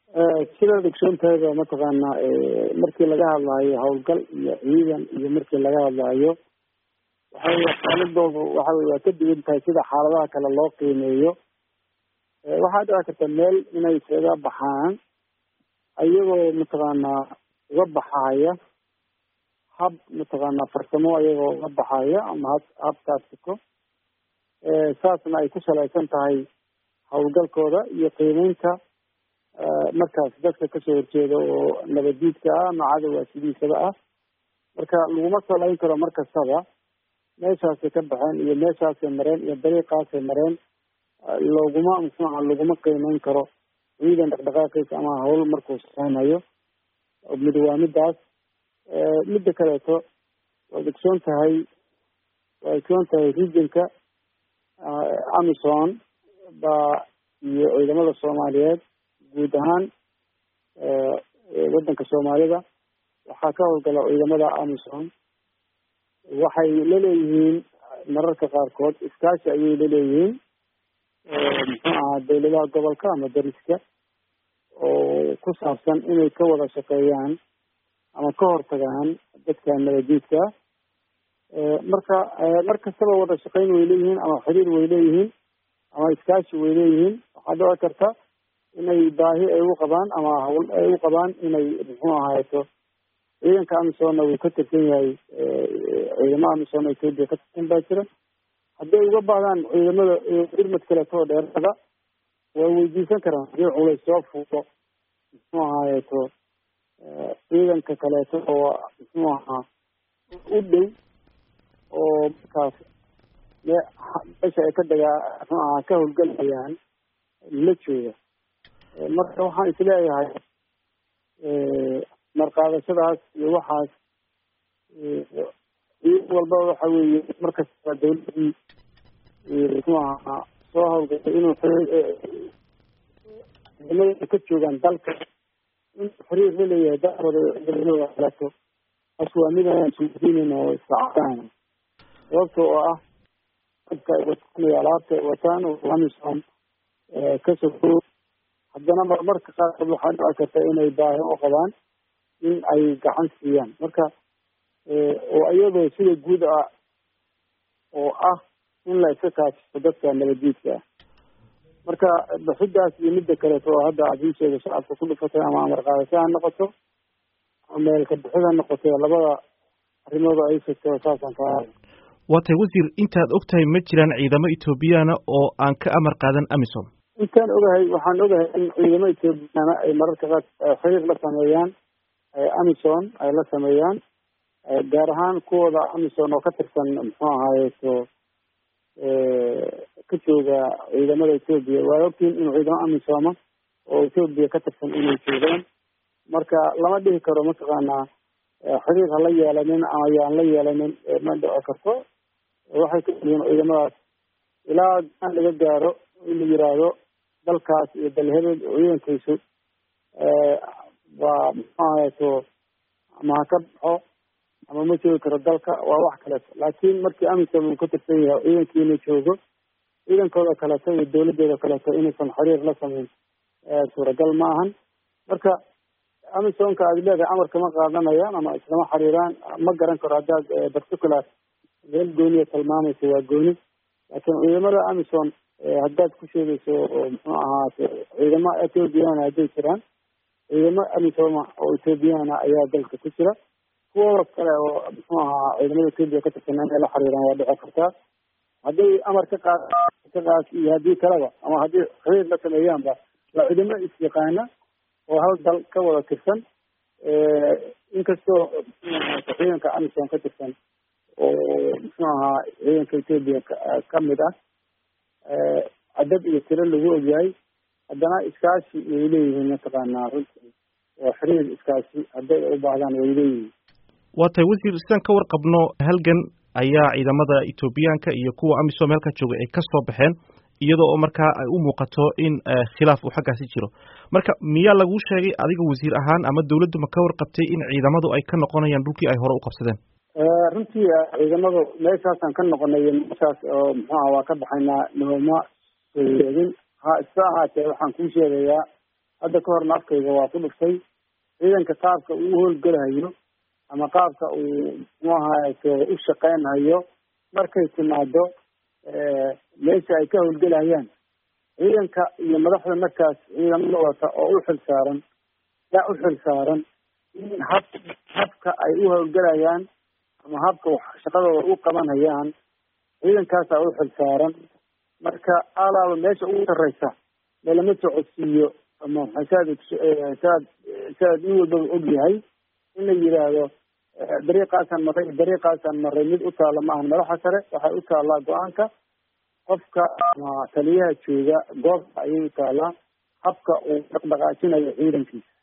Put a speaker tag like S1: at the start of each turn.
S1: sidaad ogsoontahay mataqaana markii laga hadlaayo howlgal iyo ciidan iyo markii laga hadlaayo waxay xaaladooda waxa wey waa ka duwan tahay sida xaaladaha kale loo qiimeeyo waxaa dhici karta meel inay isaga baxaan ayagoo mataqaanaa uga baxaya hab mataqaanaa farsamo ayagoo uga baxaya ama hab hab taatiko saasna ay ku salaysan tahay howlgalkooda iyo qiimeynta markaas dadka kasoo horjeeda oo nabadiidka ah ama cadowa sidiisaba ah marka laguma salayn karo mar kastaba meeshaasay ka baxeen iyo meeshaasay mareen iyo dariiqaasay mareen loguma muxuuha laguma qiimeyn karo ciidan dhaqdhaqaaqiisa ama hawl markuu sameynayo mid waa midaas midda kaleeto waad ogsoon tahay waad ogsoon tahay regionka amison baa iyo ciidamada soomaaliyeed guud ahaan waddanka soomaalida waxaa ka howlgala ciidamada amison waxay laleeyihiin mararka qaarkood iskaashi ayay laleeyihiin muxuu ahaa dawladaha gobolka ama dariska oo ku saabsan inay ka wada shaqeeyaan ama ka hortagaan dadka nabadiidka marka mar kastaba wada shaqeyn way leeyihiin ama xiriir way leeyihiin ama iskaashi way leeyihiin waxaa dhici karta inay baahi ay u qabaan ama hawl ay u qabaan inay muxuu ahaato ciidanka amisonna wuu ka tirsan yahay ciidamada amisonna ethoopia ka tirsan baa jira hadday uga baahdaan ciidamada irmad kaleeto oo dheerada way weydiisan karaan hadii culays soo fuulo muxuu ahaayeto ciidanka kaleeto oo muxuu ahaa u dhow oo markaas meesha ay ka dagaa muxuu ahaa ka howlgalayaan la jooga marka waxaan isleeyahay marqaadashadaas iyo waxaas ciidan walba waxa weeye markasta dawladii muxuu ahaa soo hawlgashay inuu ciidamada ka joogaan dalka inuu xiriir la leeyahay dalkooda ciidamadooda kaleeto taas waa mid aan isweydiinin oo isacadaan sababta oo ah dadka ay wataan iyo alaabta ay wataan oo amison kasoo haddana marmarka qaarkood waxaa dhici karta inay baahi u qabaan in ay gacan siiyaan marka oo iyadoo sida guud ah oo ah in la iska kaashiso dadka nabadiidka ah marka baxidaas iyo midda kaleeto oo hadda casiisheeda shacabka ku dhufatay ama amar qaadasho ha noqoto ama meelka bixid ha noqoto labada arrimooda ay sheegto saasaan ka
S2: waa tay wasiir intaad og tahay ma jiraan ciidamo ethoobiyaana oo aan ka amar qaadan amisom
S1: intaan ogahay waxaan ogahay in ciidamo ethoobiyaana ay mararka qaar xiriir la sameeyaan amison ay la sameeyaan gaar ahaan kuwooda amison oo ka tirsan muxuu ahaayeto ka jooga ciidamada ethoobiya waa ogtiin inuu ciidamo amisoma oo ethoobiya ka tirsan inay joogaan marka lama dhihi karo mataqaanaa xiriir hala yeelanin ama yaan la yeelanin ma dhici karto waxay ka yihiin ciidamadaas ilaa gaan laga gaaro in la yiraahdo dalkaas iyo dalhebel ciidankaysu waa muxuu ahayeto ama ha ka baxo ama ma joogi karo dalka waa wax kaleeto laakiin markii amisom uu ka tirsan yahay ciidankii inuu joogo ciidankooda kaleeto iyo dawladooda kaleeto inuusan xiriir la samayn suuragal ma ahan marka amisomka aad leedahay amarka ma qaadanayaan ama islama xiriiraan ma garan karo haddaad particular meel gooniya tilmaamaysa waa gooni laakiin ciidamada amison haddaad ku sheegayso oo muxuu ahaate ciidamo ethoobiyaana hadday jiraan ciidamo amisoma oo ethoobiyaana ayaa dalka ku jira kuwooda kale oo muxuu ahaa ciidamada etoobiya ka tirsan inay la xiriiraan waa dhici kartaa hadday amar ka qaad ka qaad iyo haddii kaleba ama haddii xiriir la sameeyaanba waa ciidamo is-yaqaana oo hal dal ka wada tirsan inkastoo ciidanka amison ka tirsan oo muxuu ahaa ciidanka etoobiya kamid ah cadad iyo tiro lagu ogyahay haddana iskaashi way leeyihiin mataqaanaa runtii oo xiriir iskaashi hadday u baahdaan way leeyihiin
S2: waa tahay wasiir sidaan ka warqabno halgan ayaa ciidamada etoobiyaanka iyo kuwa amisom halka jooga ay ka soo baxeen iyadoo oo markaa ay u muuqato in khilaaf uu xaggaasi jiro marka miyaa laguu sheegay adiga wasiir ahaan ama dawladdu ma ka warqabtay in ciidamadu ay ka noqonayaan dhulkii ay hore u qabsadeen
S1: runtii ciidamadu meeshaasaan ka noqonay meeshaas oo muxuu aha waa ka baxaynaa nooma soo yeedin ha isa ahaatee waxaan kuu sheegayaa hadda ka horna afkayga waa ku dhuftay ciidanka qaabka uu howlgelahayo ama qaabka uu muxuu ahaaye u shaqeynhayo markay timaado meesha ay ka howlgelahayaan ciidanka iyo madaxda markaas ciidamada wata oo u xil saaran yaa u xil saaran in hab habka ay u howlgelayaan ama habka shaqadooda u qabanhayaan ciidankaasaa u xil saaran marka alaaba meesha ugu sarreysa melama socodsiiyo ama saad saad saad in walbaba og yahay in la yidhaahdo dariiqaasaan maray dariiqaasaan maray mid u taalla maahan madaxa sare waxay u taallaa go-aanka qofka ama taliyaha jooga goobta ayay u taallaa habka uu dhaqdhaqaajinayo ciidankiisa